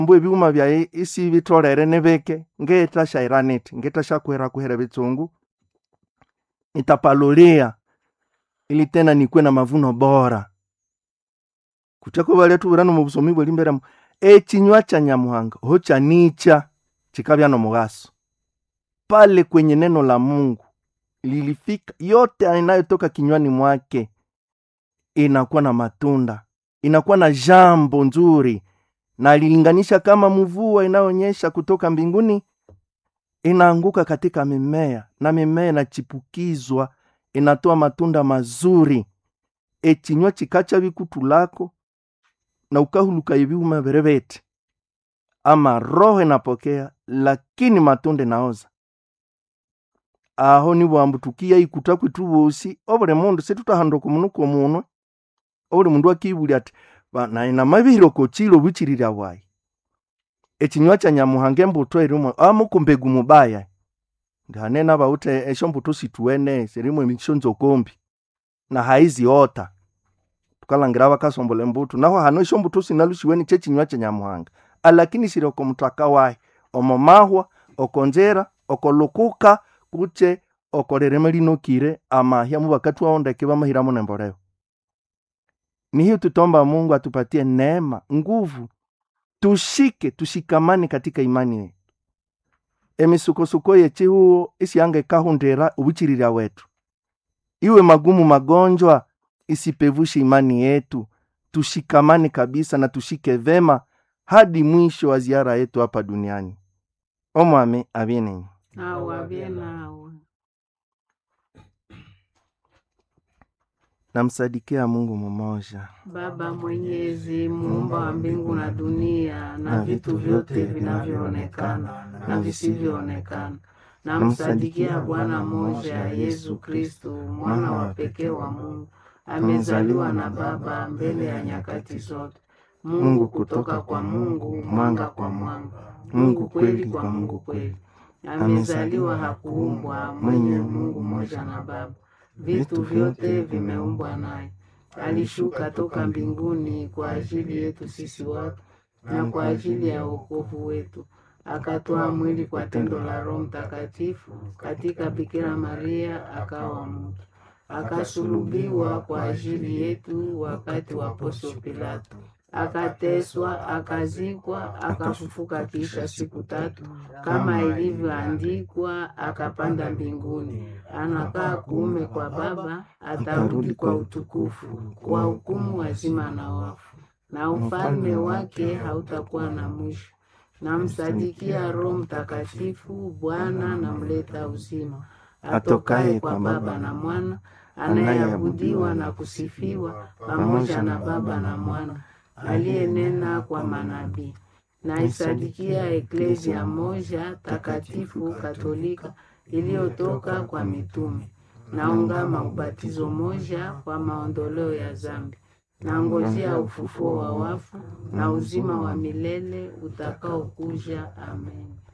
mbu ebiwuma byaye isi bitolere nibike ngetashaira niti ngetashakwera kuhera bitsungu nitapalulia ili tena nikwe na mavuno bora kutyako balya tubirano mu busomi bweli mbere mu ekinywa cha nyamuhanga ho chanicha chikabya no mugaso pale kwenye neno la mungu lilifika yote inayotoka kinywani mwake inakuwa na matunda inakuwa na jambo nzuri na alilinganisha kama mvua inayoonyesha kutoka mbinguni inaanguka katika mimea na mimea inachipukizwa inatoa matunda mazuri echinywa chikacha bikutu lako na ukahuluka ibiuma berebete ama roho inapokea lakini matunda naoza aho nibwambu tukiya ikuta kwitu bosi obuli mundu situtahanduka omunuko munwe obuli mundu akibulya ati "Ba- nayi namabihire okochilo buchililya bwayi echinywa cha nyamuhanga embuto erimu amukumbegu mubaya ndihanena bawute esho mbuto situwene sirimu emisho nzokombi na haiziota tukalangira bakasombola embuto naho hano esho mbuto sinalushiweni chechinywa cha nyamuhanga alakini siri oko mutaka wayi omo mahwa okonjera okolukuka kuche okorereme linokire amahya mu bakati waondeke bamahiramo nemboleo ni hiyo tutomba mungu atupatie neema nguvu tushike tushikamane katika imani yetu emisukosuko yechihuo isianga ikahundira ubuchililya wetu iwe magumu magonjwa isipevushe imani yetu tushikamane kabisa na tushike vema hadi mwisho wa ziara yetu hapa duniani omwami abye ninyi awabye nawe namsadikia mungu mmoja Baba Mwenyezi, muumba wa mbingu na dunia na vitu vyote vinavyoonekana na visivyoonekana, namsadikia Bwana mmoja Yesu Kristo, mwana wa pekee wa Mungu, amezaliwa na Baba mbele ya nyakati zote, Mungu kutoka kwa Mungu, mwanga kwa mwanga, Mungu kweli kwa Mungu kweli, amezaliwa, hakuumbwa, mwenye Mungu mmoja na Baba, vitu vyote vimeumbwa naye alishuka toka mbinguni kwa ajili yetu sisi watu na kwa ajili ya wokovu wetu, akatoa mwili kwa tendo la Roho Mtakatifu katika Bikira Maria, akawa mtu, akasulubiwa kwa ajili yetu wakati wa Poncio Pilato, akateswa, akazikwa, akafufuka kisha siku tatu kama ilivyoandikwa, akapanda mbinguni, anakaa kuume kwa Baba, atarudi kwa utukufu kwa hukumu wazima na wafu, na ufalme wake hautakuwa na mwisho. Namsadikia Roho Mtakatifu, Bwana na mleta uzima, atokaye kwa Baba na Mwana, anayeabudiwa na kusifiwa pamoja na Baba na Mwana, aliyenena kwa manabii. Naisadikia eklezia moja takatifu katolika iliyotoka kwa mitume. Naungama ubatizo moja kwa maondoleo ya zambi. Nangojea ufufuo wa wafu na uzima wa milele utakaokuja. Amen.